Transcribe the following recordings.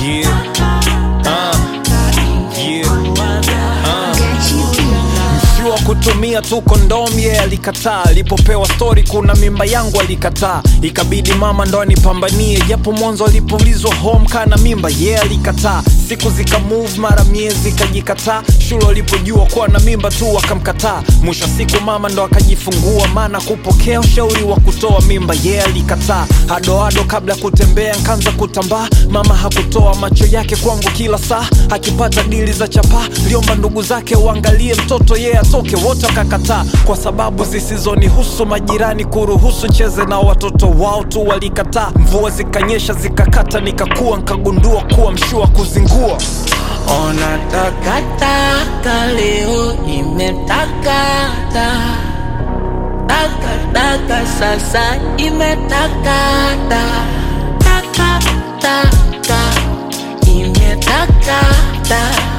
Yeah. Uh. Yeah. Uh. Mshua kutumia tu kondomu yeye alikataa. Alipopewa stori kuna mimba yangu alikataa, ikabidi mama ndo anipambanie, japo mwanzo alipoulizwa home kana mimba yeye alikataa. Siku zika move mara miezi ikajikataa, shule walipojua kuwa na mimba tu wakamkataa. Mwisho wa siku mama ndo akajifungua, maana kupokea ushauri wa kutoa mimba yeye alikataa. Hadoado kabla ya kutembea nkaanza kutambaa, mama hakutoa macho yake kwangu kila saa, akipata dili za chapaa liomba ndugu zake waangalie mtoto yeye atoke, wote wakakataa kwa sababu zisizonihusu. Majirani kuruhusu cheze na watoto wao tu walikataa. Mvua zikanyesha zikakata, nikakua nkagundua kuwa mshua kuzingua. Ona takataka leo imetakata takataka sasa imetakata takataka imetakata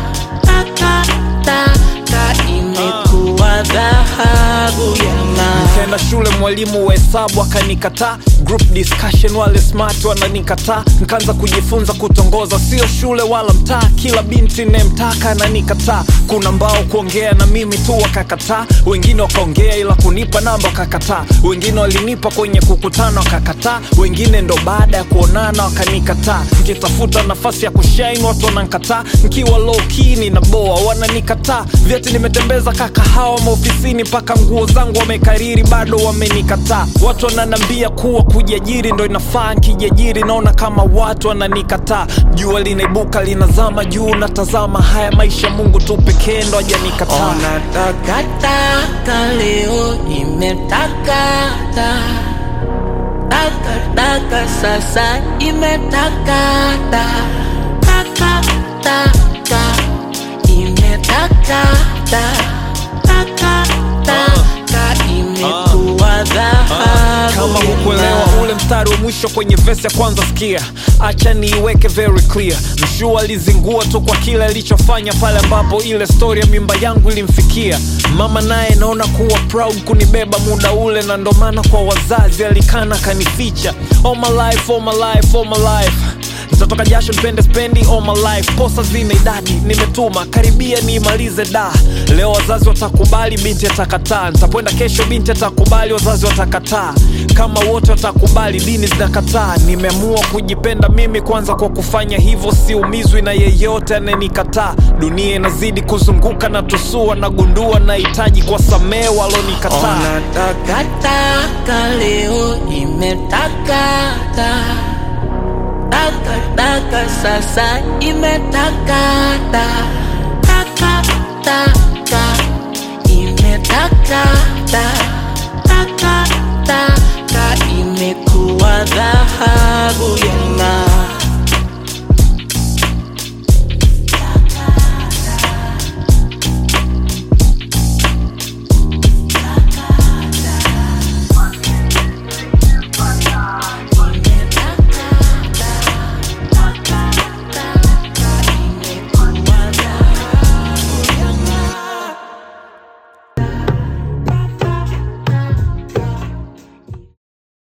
takataka imekuwa dhahabu ya ng'aa. Nikaenda shule, mwalimu wa hesabu akanikataa. Group discussion, wale smart wananikataa. Nikaanza kujifunza kutongoza, sio shule wala mtaa. Kila binti nemtaka ananikataa. Kuna mbao kuongea na mimi tu wakakataa, wengine wakaongea ila kunipa namba wakakataa, wengine walinipa kwenye kukutana wakakataa, wengine ndo baada ya kuonana wakanikataa. Nikitafuta nafasi ya kushine watu wanankataa, nkiwa low key ninaboa wananikataa. Vyeti nimetembeza kakahawa maofisini, mpaka nguo zangu wamekariri, bado wamenikataa. Watu wananambia kuwa kujiajiri ndo inafaa, nkijiajiri naona kama watu wananikataa. Jua linaibuka linazama juu, natazama haya maisha, Mungu tu pekee ndo hajanikataa. Ona takataka leo imetakata takataka sasa imetakata takataka imetakata takataka imekuwa dhahabu kama ya hukuelewa ng'aa. ule mstari wa mwisho kwenye vesi ya kwanza sikia acha niiweke very clear mshua alizingua tu kwa kile alichofanya pale ambapo ile stori ya mimba yangu ilimfikia mama naye naona kuwa proud kunibeba muda ule na ndo maana kwa wazazi alikana kanificha all my life, all my life, all my life nitatoka jasho nipende spendi all my life posa zina idadi nimetuma karibia niimalize da leo wazazi watakubali binti atakataa nitakwenda kesho binti atakubali wazazi watakataa kama wote watakubali dini zinakataa nimeamua kujipenda mimi kwanza kwa kufanya hivyo siumizwi na yeyote anayenikataa dunia inazidi kuzunguka na tusua nagundua nahitaji kwa samee walonikataa Ona takataka leo imetakata takataka sasa imetakata takataka imetakata takataka imekuwa dhahabu